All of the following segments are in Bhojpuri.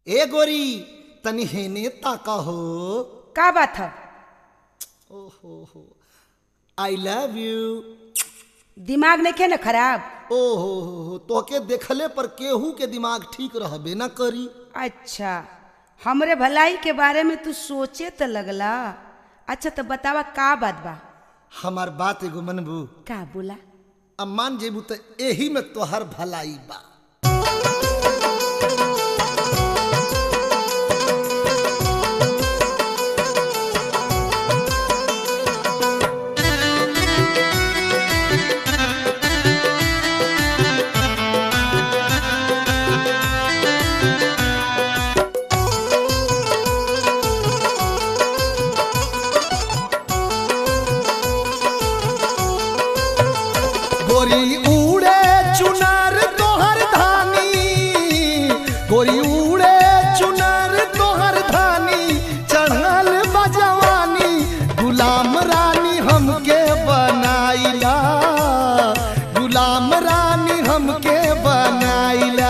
ए गोरी तनी हेने ताका हो का बात है ओहो हो आई लव यू दिमाग नहीं खे न खराब ओहो हो हो तोके देखले पर केहू के दिमाग ठीक रहबे ना करी अच्छा हमरे भलाई के बारे में तू सोचे तो लगला अच्छा तो बतावा का बात बा हमार बात एगो मनबू का बोला अब मान जेबू तो एही में तोहर भलाई बा गोरी उड़े चुनार तोहर धानी गोरी उड़े चुनार तोहर धानी चढ़ल बजवानी गुलाम रानी हमके बनाइला गुलाम रानी हमके बनाइला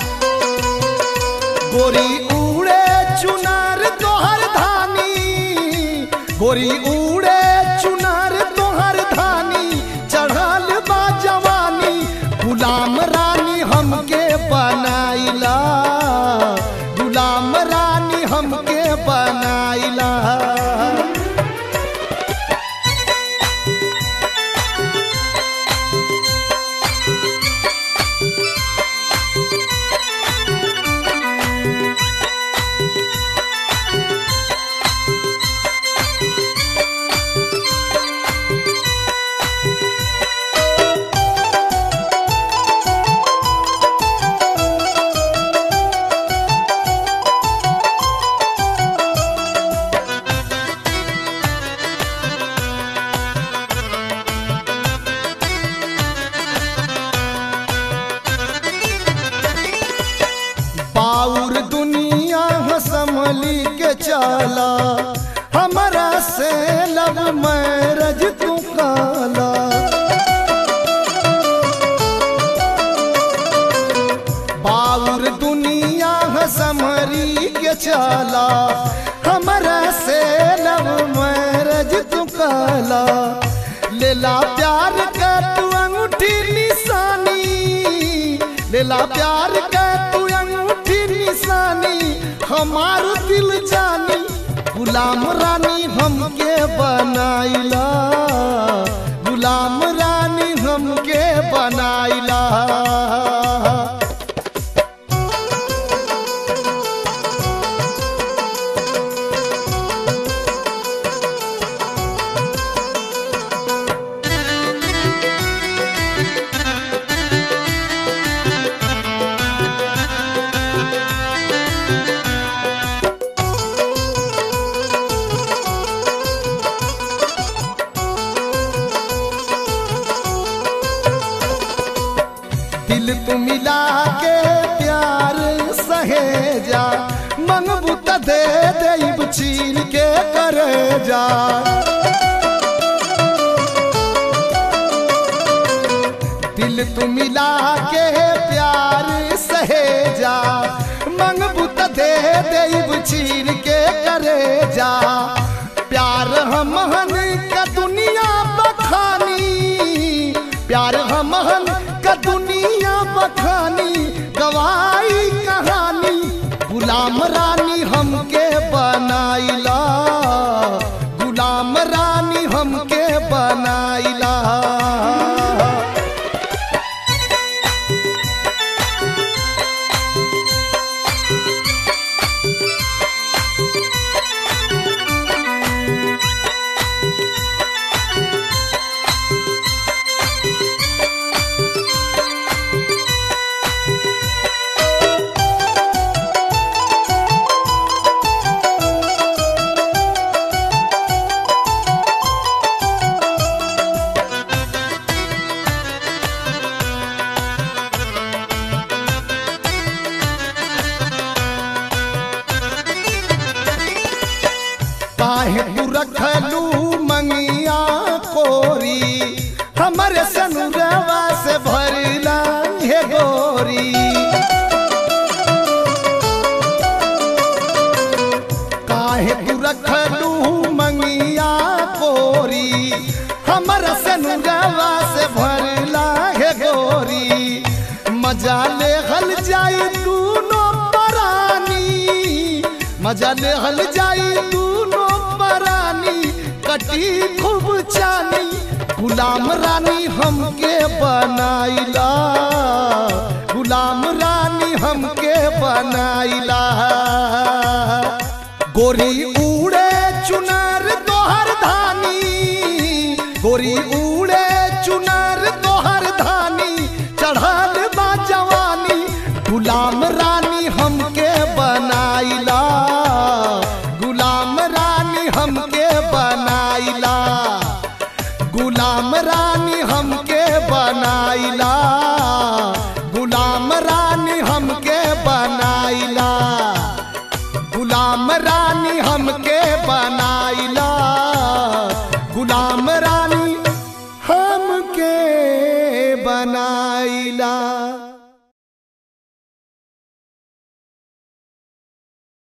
गोरी उड़े चुनार तोहर धानी गोरी उड़े चुनार तोहर धानी चढ़ल बा जवानी गुलाम रानी हमके बनाइला गुलाम रानी हमके बनाइला बाउर दुनिया संभली के चला हमारा से लब मैरज तू काला बाउर दुनिया संभरी के चला हमारा से लब मैरज तू काला लेला प्यार का तू अंगूठी निशानी लेला प्यार का तू अंगूठी निशानी हमार दिल जानी गुलाम रानी हमके बनाइला गुलाम रानी हमके बनाइला दिल तू मिला के प्यार सहेजा मंगबू त दे देब छीन के करे जा दिल तू मिला के प्यार सहेजा मंगबू त दे देब छीन के करे जा प्यार हमहन का दुनिया बखानी प्यार हमहन का दुनिया बखानी गवाई कहानी गुलाम रानी हमके बनाइला गुलाम रानी हमके बनाइला काहे तू रखलू मंगिया कोरी हमरे सनुरवा से भरला हे गोरी मजा ले हल जाई दूनो परानी कटी खूब चानी गुलाम रानी हमके बनाइला गुलाम रानी हमके बनाइला गोरी उड़े चुनर तोहर धानी गोरी उड़े चुनर तोहर धानी चढ़ल बा जवानी गुलाम रानी